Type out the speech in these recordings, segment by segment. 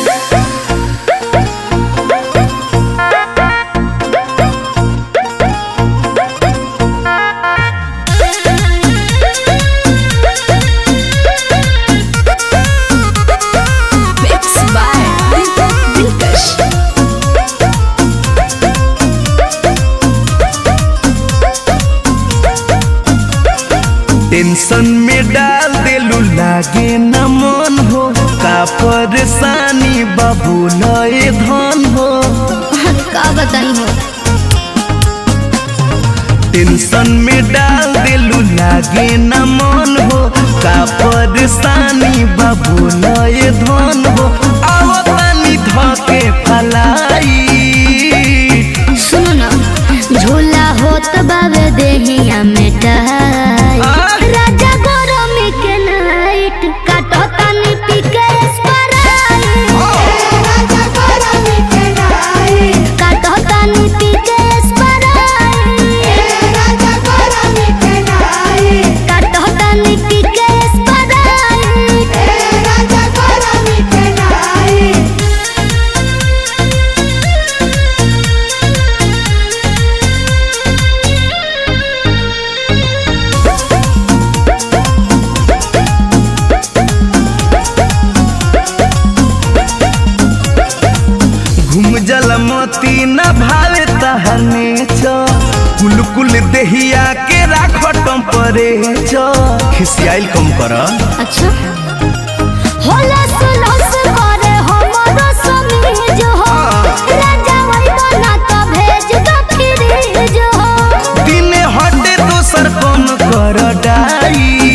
Mixed by Deepak Dilkash. Tension में डाल देलू लागे न मन हो का परेशानी बाबू लए धन हो का बताई हो टेंशन में डाल देलू लागे न मन हो का परेशानी बाबू लए धन हो आओ तनी धके फलाई सुनो ना झूला होत बाबे देहिया में टाई आ? राजा गरमी के नाइट काटो तनी पी के स्प्राइट राजा गरमी के नाइट काटो तनी पी के स्प्राइट राजा गरमी के नाइट काटो तनी पी के स्प्राइट राजा गरमी के नाइट घूम जल मोती न भावे तहने छ कुल कुल देहिया के राखो टम्परे छ खिसियाइल कम कर अच्छा होला सुलस करे हमरो समीज हो राजा वही बना तो भेज दो फ्रीज हो दिने हटे दोसर कम कर डाई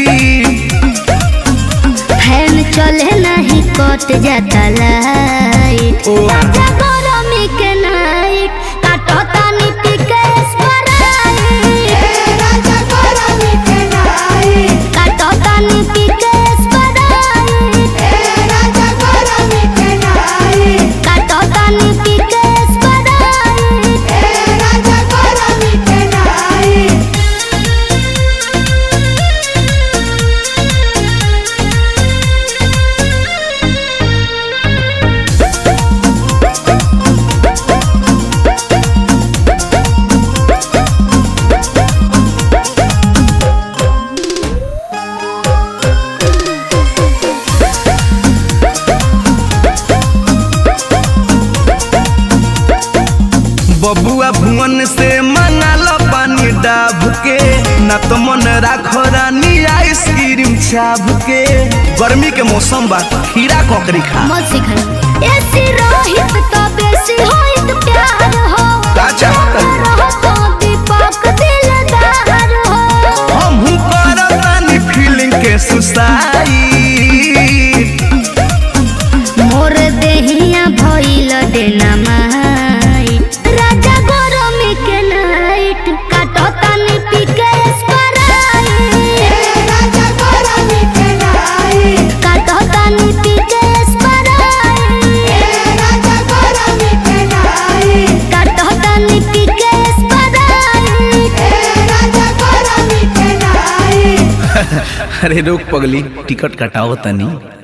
फैन चले नहीं कट जाता लाइट ओ। राजा गरमी के नाइट काटो तानी पी के स्प्राइट राजा गरमी के नाइट काटो तानी पी के स्प्राइट राजा गरमी के नाइट काटो तानी पी के स्प्राइट राजा गरमी के नाइट बबुआ भुवन से मंगाल पानी डाब के न तो मन राखो रानी आइसक्रीम छाब के गर्मी के मौसम बा खीरा ककड़ी खा मत सिखाई ऐसी रोहित तो बेसी होइत प्यार हो का चाहत रहो तो दीपक दिलदार हो हमहू करतानी फीलिंग के सुसाई मोर देहिया भइल देना माई राजा गरमी के नाइट काटो तानी पी के स्प्राइट राजा गरमी के नाइट काटो तानी पी के स्प्राइट राजा गरमी के नाइट काटो तानी पी के स्प्राइट राजा गरमी के नाइट अरे रोक पगली टिकट कटाओ तनी